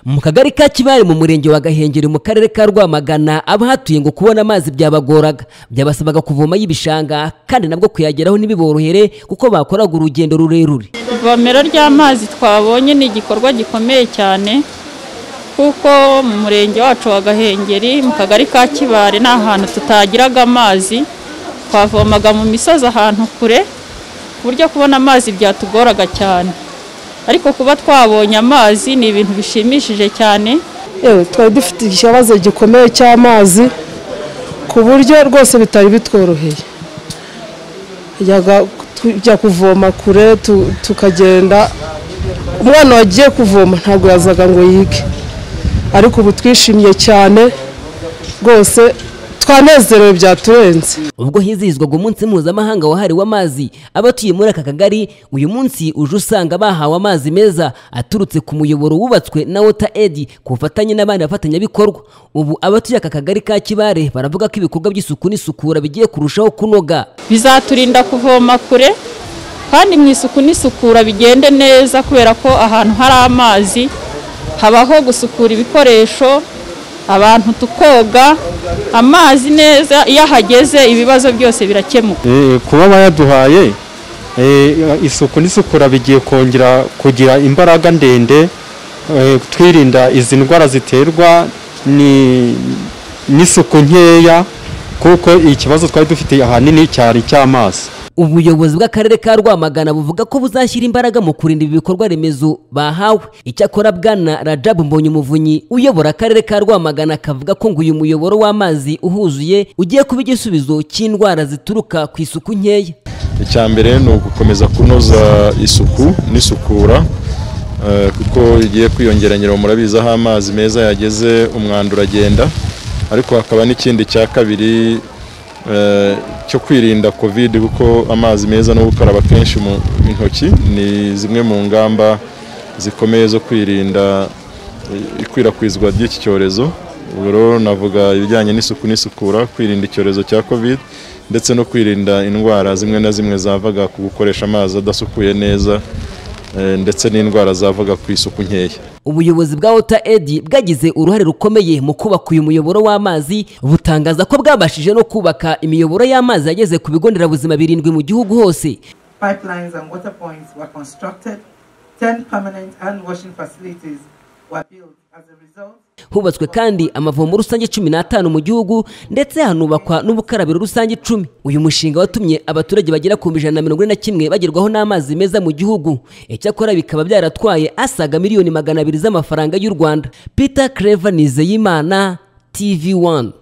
mu kagari ka kibare mu murenge wa gahengeri mu karere ka rwamagana abahatuye ngo kubona amazi byabagoraga byabasabaga kuvoma y'ibishanga kandi nabwo kuyageraho ntibiborohere kuko bakoraga urugendo rurerure ivomero ry'amazi twabonye ni igikorwa gikomeye cyane kuko mu murenge wacu wa gahengeri mu kagari ka kibare ni ahantu tutagiraga amazi twavomaga mu misozi ahantu kure ku buryo kubona amazi byatugoraga cyane ariko kuba twabonye amazi ni ibintu bishimishije cyane yewe twari dufite ikibazo gikomeye cy'amazi ku buryo rwose bitari bitworoheye yajyaga tujya kuvoma kure tu- tukagenda umwana wagiye kuvoma ntabwo yazaga ngo yige ariko ubu twishimiye cyane rwose twanezerewe byaturenze ubwo hizihizwaga umunsi mpuzamahanga wahariwe amazi abatuye muri aka kagari uyu munsi uje usanga bahawe amazi meza aturutse ku muyoboro wubatswe na wota edi ku bufatanye n'abandi bafatanyabikorwa ubu abatuye aka kagari ka kibare baravuga ko ibikorwa by'isuku n'isukura bigiye kurushaho kunoga bizaturinda kuvoma kure kandi mu isuku n'isukura bigende neza kubera ko ahantu hari amazi habaho gusukura ibikoresho abantu tukoga amazi neza iyo ahageze ibibazo byose birakemuka Eh, kuba bayaduhaye eh, isuku n'isukura bigiye kongera kugira imbaraga ndende eh, twirinda izi ndwara ziterwa ni- n'isuku nkeya kuko ikibazo twari dufite ahanini cyari icy'amazi ubuyobozi bw'akarere ka rwamagana buvuga ko buzashyira imbaraga mu kurinda ibi bikorwa remezo bahawe icyakora bwana rajabu mbonye umuvunyi uyobora akarere ka rwamagana akavuga ko ngo uyu muyoboro w'amazi uhuzuye ugiye kuba igisubizo cy'indwara zituruka ku isuku nkeya icya mbere ni ugukomeza kunoza isuku n'isukura eh, kuko igiye kwiyongeranyira murabizi aho amazi meza yageze umwanda uragenda ariko hakaba n'ikindi cya kabiri eh, cyo kwirinda covid kuko amazi meza no gukaraba kenshi mu intoki ni zimwe mu ngamba zikomeye zo kwirinda eh, ikwirakwizwa ry'iki cyorezo ubwo rero navuga ibijyanye n'isuku n'isukura kwirinda icyorezo cya covid ndetse no kwirinda indwara zimwe na zimwe zavaga ku gukoresha amazi adasukuye neza eh, ndetse n'indwara zavaga ku isuku nkeya ubuyobozi bwa wota edi bwagize uruhare rukomeye mu kubaka uyu muyoboro w'amazi butangaza ko bwabashije no kubaka imiyoboro y'amazi yageze ku bigo nderabuzima birindwi mu gihugu hose pipelines and water points were constructed, 10 permanent hand washing facilities were built. As a result, hubatswe kandi amavomo rusange cumi n'atanu mu gihugu ndetse hanubakwa n'ubukarabiro rusange icumi uyu mushinga watumye abaturage bagera ku ijana na mirongo ine na kimwe bagerwaho n'amazi meza mu gihugu icyakora bikaba byaratwaye asaga miliyoni magana abiri z'amafaranga y'u rwanda peter clever nizeyimana tv one